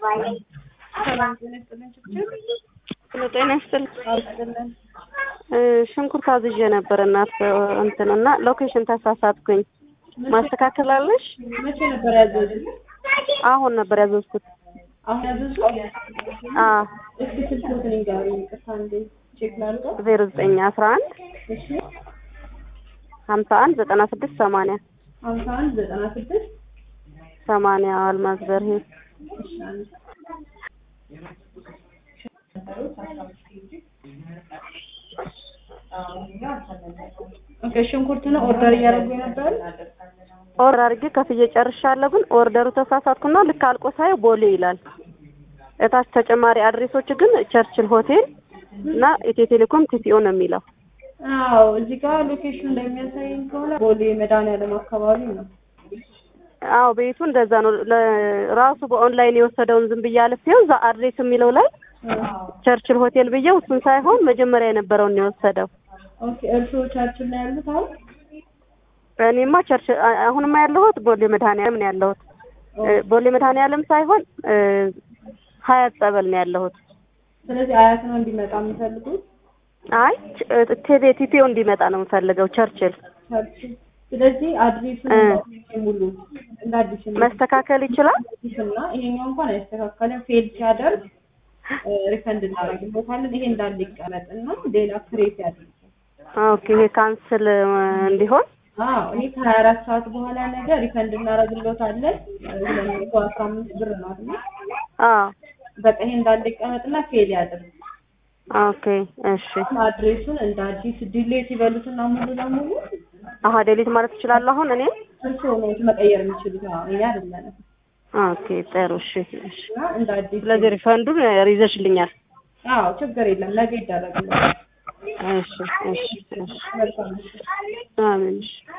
ሰላም ጤና ይስጥልን ችግር ሄሎ ጤና ይስጥልኝ። አልስጥልን እ ሽንኩርት አዝዤ ነበር እናት እንትን እና ሎኬሽን ተሳሳትኩኝ። ማስተካከል አለሽ? መቼ ነበር ያዘዙት? አሁን ነበር ያዘዝኩት። አሁን ያዘዙ? አ እስኪ ስልክዎትን ይንገሩኝ። ይቅርታ እንዴ ቼክ ላድርገው። ዜሮ ዘጠኝ አስራ አንድ እሺ ሀምሳ አንድ ዘጠና ስድስት ሰማንያ ሀምሳ አንድ ዘጠና ስድስት ሰማንያ አልማዝ በርሄ እሺ አንድ ኦኬ ሽንኩርት ነው ኦርደር እያደረጉ ነበር። ኦርደር አድርጌ ከፍዬ ጨርሻለሁ። ግን ኦርደሩ ተሳሳትኩና ልክ አልቆ ሳየው ቦሌ ይላል። እታች ተጨማሪ አድሬሶች ግን ቸርችል ሆቴል እና ኢትዮ ቴሌኮም ቲሲኦ ነው የሚለው። አዎ እዚህ ጋር ሎኬሽን እንደሚያሳየኝ ከሆነ ቦሌ መድኃኒዓለም አካባቢ ነው። አዎ ቤቱ እንደዛ ነው። ለ- ራሱ በኦንላይን የወሰደውን ዝም ብዬ አልፌው እዛ አድሬስ የሚለው ላይ ቸርችል ሆቴል ብዬው እሱን ሳይሆን መጀመሪያ የነበረውን ነው የወሰደው። ኦኬ እርስዎ ቻችን ላይ ያሉት አሁን? እኔማ ቸርች አ- አሁንማ ያለሁት ቦሌ መድኃኒዓለም ነው ያለሁት። እ፣ ቦሌ መድኃኒዓለም ሳይሆን እ፣ ሀያት ጸበል ነው ያለሁት። ስለዚህ አያት ነው እንዲመጣ የሚፈልጉት አይ ች- እ፣ ቴሌ ቲፒኦ እንዲመጣ ነው የምፈልገው ቸርችል። ቸርች። ስለዚህ አድሬሱን እ። ሙሉ እንደ አዲስ መስተካከል ይችላል። እና ይሄኛው እንኳን አይስተካከልም። ፌል ሲያደርግ ሪፈንድ እናደርግበታለን። ይሄ እንዳለ ይቀመጥ እና ሌላ ክሬት ያድርጉ። ኦኬ ይሄ ካንስል እ፣ እንዲሆን አዎ ይሄ ከሀያ አራት ሰዓት በኋላ ነገር ሪፈንድ እናደርግበታለን። ሁለት መቶ አስራ አምስት ብር ነው አይደል? አዎ በቃ ይሄ እንዳለ ይቀመጥና ፌል ያድርግ። ኦኬ እሺ። አድሬሱን እንደ አዲስ ዲሌት ይበሉትና ሙሉ ለሙሉ አሀ ዴሊት ማለት እችላለሁ አሁን እኔ? እርስዎ ነው መቀየር የሚችሉት። አዎ እኛ አይደለንም። ኦኬ ጥሩ እሺ እሺ። እና እንደ አዲስ ስለዚህ ሪፈንዱን ይዘሽልኛል። አዎ ችግር የለም ነገ ይደረግልናል። እሺ እሺ እሺ። መልካም አሜን እሺ።